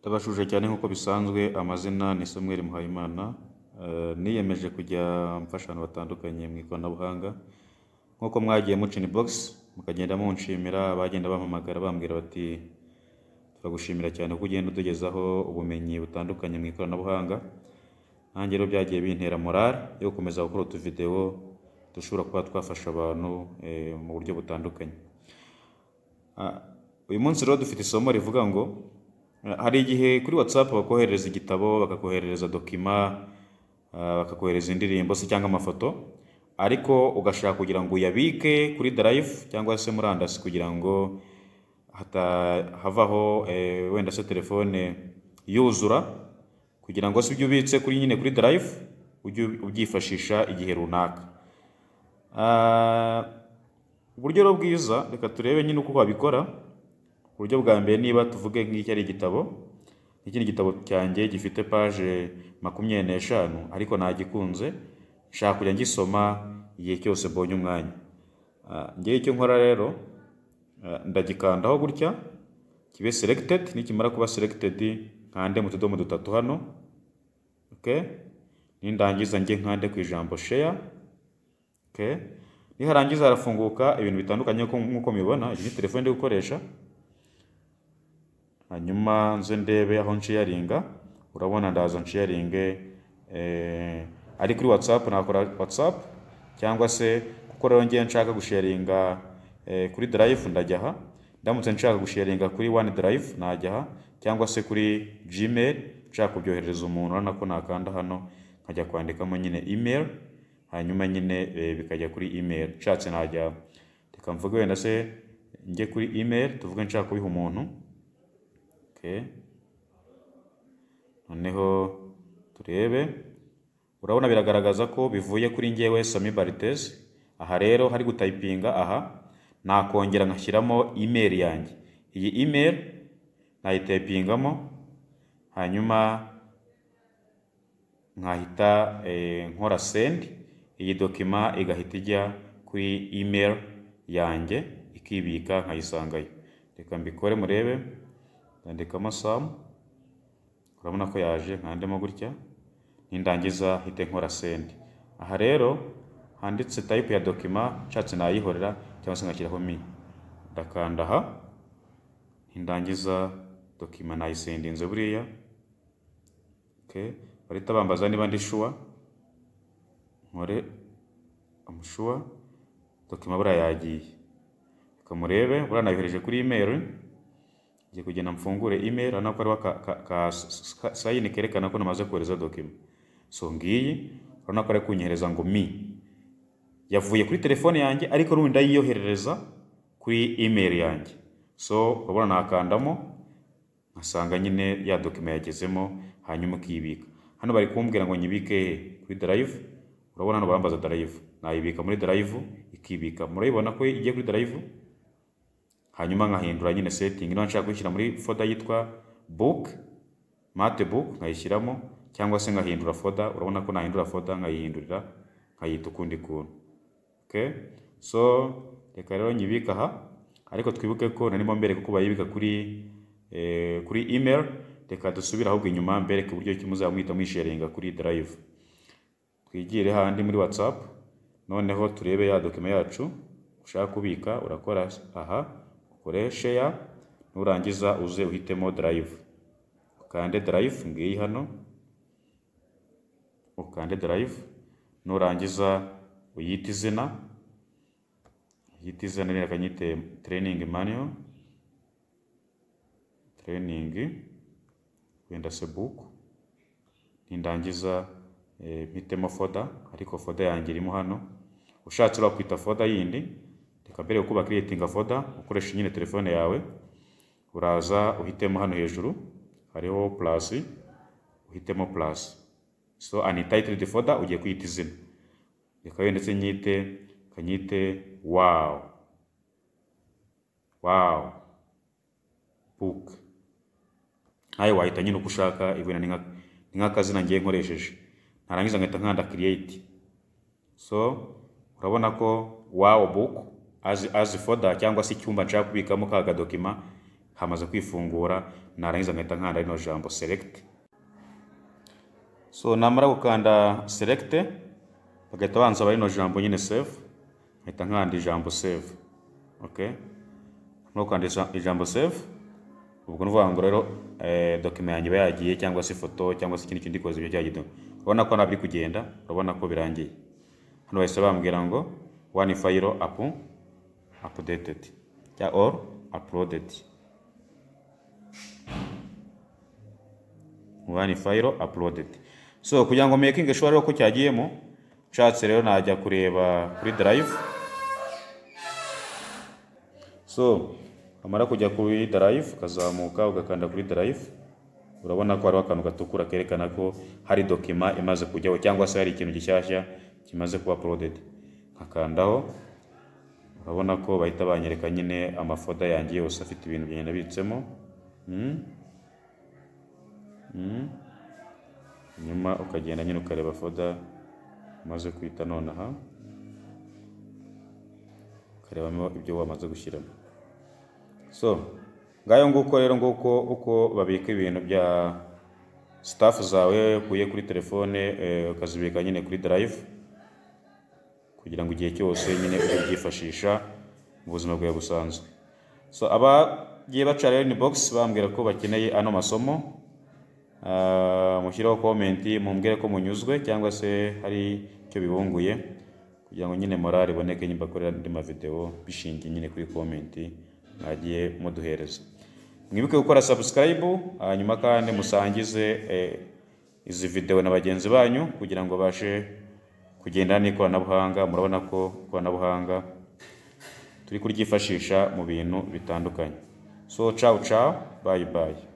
Ndabajuje cyane nk'uko bisanzwe amazina ni Samuel Muhayimana, niyemeje kujya mfasha abantu batandukanye mu ikoranabuhanga, nk'uko mwagiye muca inibogisi mukagenda munshimira, bagenda bampamagara bambwira bati turagushimira cyane kuko ugenda utugezaho ubumenyi butandukanye mu ikoranabuhanga, nanjye rero byagiye bintera morale yo gukomeza gukora utuvidewo dushobora kuba twafasha abantu mu buryo butandukanye. Uyu munsi rero dufite isomo rivuga ngo hari igihe kuri WhatsApp bakoherereza igitabo, bakakoherereza dokima, bakakohereza indirimbo se cyangwa amafoto, ariko ugashaka kugira ngo uyabike kuri darayivu cyangwa se murandasi kugira ngo havaho wenda se telefone yuzura kugira ngo se ibyo ubitse kuri nyine kuri darayivu ujye ubyifashisha igihe runaka. Uburyo rero bwiza reka turebe nyine uko wabikora, uburyo bwa mbere niba tuvuge nk'iki ari igitabo, iki ni igitabo cyanjye gifite paje makumyabiri n'eshanu ariko nagikunze nshaka kujya ngisoma igihe cyose mbonye umwanya, njyewe icyo nkora rero ndagikandaho gutya kibe seregitedi, nikimara kuba seregitedi nkande mu tudomo dutatu hano, nindangiza njye nkande ku ijambo sheya, niharangiza harafunguka ibintu bitandukanye nk'uko mubibona, iyi ni telefone ndi gukoresha, hanyuma nze ndebe aho nsheyaringa, urabona ndaza nsheyaringe ari kuri watsapu nakora watsapu cyangwa se kuko rero ngewe nshaka gusheyaringa kuri darayivu ndajya aha, ndamutse nshaka gusheyaringa kuri wani darayivu najya aha cyangwa se kuri jimeri nshaka kubyoherereza umuntu urabona ko nakanda hano nkajya kwandikamo nyine imeri, hanyuma nyine bikajya kuri imeri, nshatse najya reka mvuge wenda se njye kuri imeri tuvuge nshaka kubiha umuntu, noneho turebe urabona biragaragaza ko bivuye kuri njyewe Sami Baritezi, aha rero hari gutayipinga aha nakongera nkashyiramo imeri yanjye, iyi imeri nayitayipingamo hanyuma nkahita nkora sendi, iyi dokima igahita ijya kuri imeri yanjye ikibika nkayisangayo, reka mbikore murebe ndandikamo samu, urabona ko yaje nkandemo gutya nindangiza hite nkora sendi, aha rero handitse tayipu ya dokima nshatse nayihorera cyangwa se ngashyiraho mi, ndakanda aha nindangiza dokima nayisendinze buriya, bahita bambaza niba ndi shuwa, nkore amushuwa, dokima buriya yagiye, reka murebe buriya nayohereje kuri imeri, ngiye kugenda mfungure imeri urabona ko hariho ka sayini kerekana ko namaze kohereza dokima, so ngiyi urabona ko ari kunyohereza ngo mi, yavuye kuri telefone yanjye ariko n'ubundi ndayiyoherereza kuri imeri yanjye, so urabona nakandamo nkasanga nyine ya dokima yagezemo hanyuma ukiyibika, hano bari kumbwira ngo nyibike kuri darayivu, urabona hano barambaza darayivu, nayibika muri darayivu ikibika, murabibona ko igiye kuri darayivu, hanyuma nkahindura nyine setingi niba nshaka kuyishyira muri foda yitwa buke mate buke nkayishyiramo cyangwa se nkahindura foda, urabona ko nahindura foda nkayihindurira nkayita ukundi kuntu, so reka rero nyibike aha ariko twibuke ko narimo mbereka uko bayibika kuri kuri imeri, reka dusubire ahubwo inyuma mbereke uburyo ki muzaba mwita mwisharinga kuri darayivu, twigire handi muri watsapu noneho turebe ya dokima yacu ushaka kubika urakora aha ukore sheya nurangiza uze uhitemo darayivu, ukande darayivu ngiyi hano, ukande darayivu nurangiza uyite izina, uyite izina reka nyite tereyiningi maniyo, tereyiningi wenda se buku, nindangiza mpitemo foda ariko foda yanjye irimo hano, ushatse urakwita foda yindi reka mbere yuko bakiriyetinga foda ukoresha nyine telefone yawe uraza uhitemo hano hejuru hariho purasi uhitemo purasi so anitayitidi foda ugiye kwita izina reka wenda ndetse nyite kanyite wawu wawu buke nawe wahita nyine uko ushaka ibintu ni nk'akazina ngiye nkoresheje narangiza nkahita nkanda kiriyeti so urabona ko wawu buke azi foda cyangwa se icyumba nshaka kubikamo ka kadokima hamaze kwifungura narangiza nkahita nkanda rino jambo select so namara gukanda select bagahita banza rino jambo nyine save nkahita nkanda ijambo save okay no kwandisha ijambo save ubwo ni ukuvuga ngo rero eh, document yanjye iba yagiye cyangwa se ifoto cyangwa se ikindi kintu gikoze ibyo cyagiye urabona ko ntabwo iri kugenda urabona ko birangiye hano bahise bambwira ngo one file up updated cyangwa or uploaded one file uploaded so kugira ngo making sure rero ko cyagiyemo nshatse rero najya kureba kuri drive so amara kujya kuri drive ukazamuka ugakanda kuri drive urabona ko hariho akantu gatukura kerekana ko hari dokima imaze kujyaho cyangwa se hari ikintu gishyashya kimaze kuba uploaded nkakandaho urabona ko bahita banyereka nyine amafoda yanjye yose afite ibintu bigenda bitsemo Mm. Mm. nyuma ukagenda nyine ukareba foda umaze kwita nonaha ukarebamo ibyo wamaze gushyiramo so ngayo nguko rero nguko uko babika ibintu bya sitafu zawe ukuye kuri telefone eh, ukazibika nyine kuri drive kugira ngo igihe cyose nyine ubyifashisha mu buzima bwawe busanzwe so abagiye baca rero ni box bambwira ko bakeneye ano masomo Ah, mushyireho komenti mumbwire ko munyuzwe cyangwa se hari icyo bibunguye kugira ngo nyine morale iboneke nyimba bakorera andi mavideo bishingiye nyine kuri komenti mwagiye muduhereza mwibuke gukora subscribe hanyuma kandi musangize eh, izi videwo na bagenzi banyu kugira ngo babashe kugendana n'ikoranabuhanga murabona ko ikoranabuhanga turi kuryifashisha mu bintu bitandukanye so ciao ciao bye bye